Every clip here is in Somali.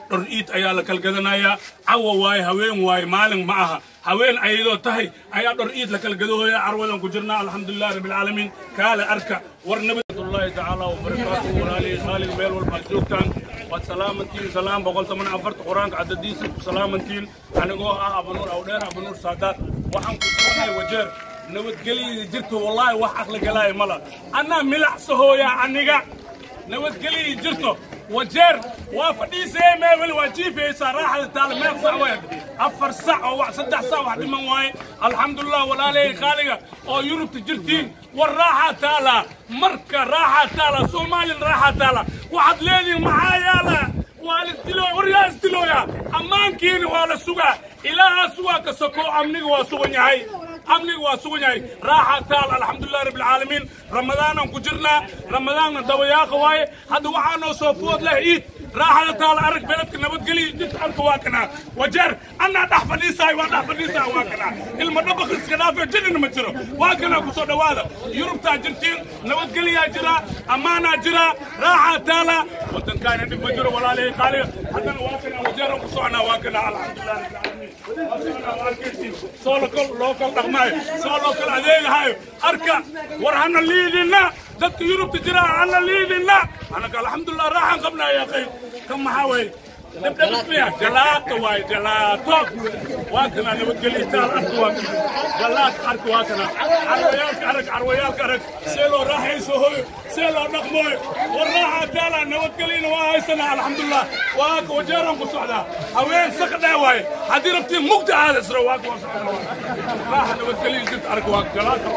dhor iid ayaa la kala gadanayaa cawa waaye haween waaye maalin ma aha haween ayadoo tahay ayaa dhor iid la kala gadooya carwadan ku jirnaa alxamdulilah rabbilcaalamiin kaale arka war nabadllahi tacaala wabarakaatuhu walaalihii khaalig meel walbaad joogtaan waad salaamantiin salaam boqol toban afarta qur-aanka cadadiisa ku salaamantiin anigoo ah abanuur awdheer abanuur saadaad waxaan ku sugnay wajeer nabadgelyada jirto wallaahi wax aqli galaaya mala annaa milacsahoyaa aniga nabadgelyada jirto wajeer waa fadhiisee meewel waa jiifaysaa raaxada taala meel sac weed afar sac oo wax saddex sac wax dhiman waaye alxamdulilah walaalahey khaaliga oo yurubta jirtiin war raaxaa taala marka raaxaa taala soomaalin raaxaa taala waxaad leedihin maxaa yaala waa la dilo waryaa isdilooya ammaankiina waa la sugaa ilaahaa sugaa ka soko amniga waa sugan yahay amniga waa sugan yahay raaxa taal alxamdulilah rabbilcaalamiin ramadaanan ku jirnaa ramadaanna dabayaaqa waaye hadda waxaa noo soo food leh iid raaxada taal arag beledka nabadgeliya jirta arka waa kanaa wajeer annaa dhex fadhiisaay waa dhex fadhiisaay waa kanaa ilma dhabaq iska dhaafee jidhina ma jiro waa kanaa ku soo dhowaada yurubtaa jirtiin nabadgeliyaa jiraa ammaanaa jiraa raaxaa taala waddankaana dhib ma jiro walaalihii qaaliga haddana waa kanaa wajeeran ku soconaa waa kanaa alxamdulilah rabbilcaalamiin soo loo kal dhaqmaayo soo loo kal adeegahayo arka war hana liidina dadka yurubta jira hana liidina anaka alxamdulilah raaxan qabnaa yaa qayb kan maxaa weeye دبدب اسمها جلاتة واي جلاتة واكنا نبتقلي تال أرك واكنا جلات أرك واكنا عرويالك أرك عرويالك أرك سيلو راح يسوهو سيلو نقموي والراحة تالا نبتقلي نواهي سنة الحمد لله واك وجيرهم قصوحدا هوين سقدا واي هدي ربتي مقدع هذا سروا واك وصحدا راحة نبتقلي جبت أرك واك جلاتة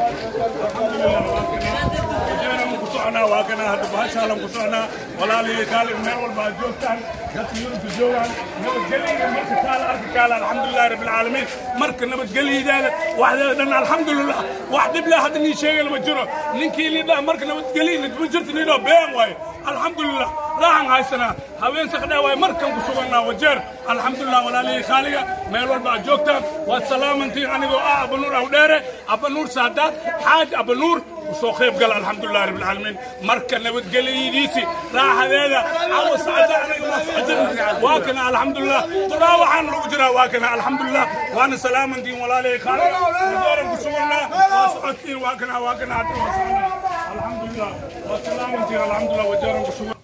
الحمد لله واكنا وجيرهم قصوحنا واكنا هدو بهاشالهم قصوحنا ولا لي قال من والبعد جوتان dadka yurubka joogaan nabadgelyada marka kaala arki kaala alxamdulilahi rabbi alcaalamiin marka nabadgelyadaada waxdeeda dhan alxamdulilah wax dhib leh hadda nii sheegana ma jiro ninkii lidhaa marka nabadgelyada ma jirto nidhoo been waaye alxamdulilah raaxan haysanaa haween sakdhaa waaye markan ku sugannaa wajeer alxamdulilah walaalihii khaaliga meel walba aad joogtaan waad salaamantiin anigoo ah abanuur awdheere abanuur saadaad xaaj abanuur usoo qayb gala alxamdulilah rabbi alcaalamiin marka nabadgelyadiisi raaxadeeda cawa sacda aniga ma socdin waa kana alxamdulilah duraa waxaan lagu jiraa waa kana alxamdulilah waana salaamantiin walaalihii khaaliga wajeeran ku sugannaa waa socodtiin waa kana waa kana hadda waa soconaa alxamdulilah waa salaamantiin alxamdulilah wajeeran ku sugan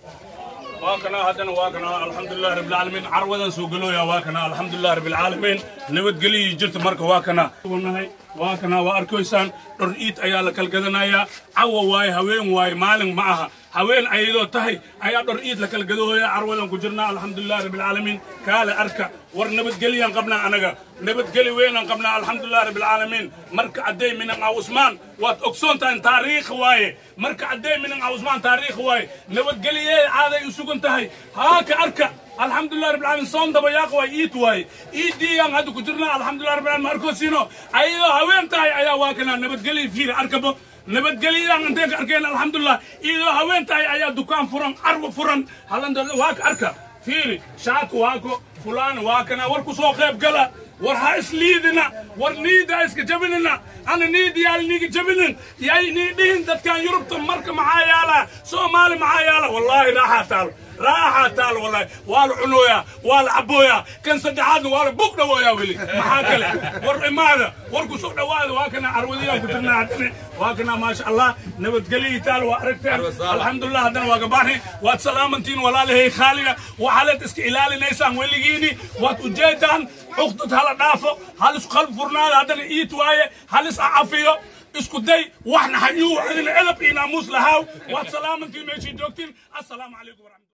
واكنا هدنا واكنا الحمد لله رب العالمين عروضا سوقلو يا واكنا الحمد لله رب العالمين نبت قلي جرت مرك واكنا واكنا واركويسان رئيت ايا لكل قدنايا عوا واي هوين واي مالن معها haween ayadoo tahay ayaa dhor iid la kala gadooya carwadan ku jirnaa alxamdulilah rabbilcaalamiin kaale arka war nabadgelyan qabnaa anaga nabadgeli weynaan qabnaa alxamdulilah rabbilcaalamiin marka cadday minan aw usmaan waad ogsoon tahay taariikh waaye marka cadday minan aw usmaan taariikh waaye nabadgeliyee caaday u sugan tahay haaka arka alxamdulilah rabbilcaalamiin soon dabayaaq waay iid waaye iiddiyaan hadda ku jirnaa alxamdulilah rabbilcaalamiin arkoosiino ayadoo haween tahay ayaa waa kanaa nabadgeliya fiiri arkabo nabadgelyadaan intee ka arkeen alxamdulilah iyadoo haween tahay ayaa dukaan furan carwo furan halanda waa ka arka fiiri shaadku waako fulaan waa kana war ku soo qayb gala war ha isliidina war niida iska jabinina ana niid yaal niga jabinin yay nii dhihin dadkan yurubta marka maxaa yaala soomaali maxaa yaala wallaahi raaxaa taalo raaxaa taalo wallaahi waa la cunooyaa waa la cabooyaa kan saddexaadna waa la bug dhawooyaa weli maxaa kale war imaada war ku soo dhawaada waa kana carwadiyaan ku jirnaa haddana waa kana maasha allah nabadgeliyii taal waa aragteen alxamdulilah haddana waa gabaanay waad salaamantiin walaalahay khaaliga waxaaleed iska ilaalinaysaan weligiini waad ujeedaan cuqdad hala dhaafo hal isku qalb furnaada haddana iit waaye hal is cafiyo isku day waxna hayuu adina edab iyo naamuus lahaaw waad salaamantiin meeshii joogtiin assalaamu calaykum waraxmatu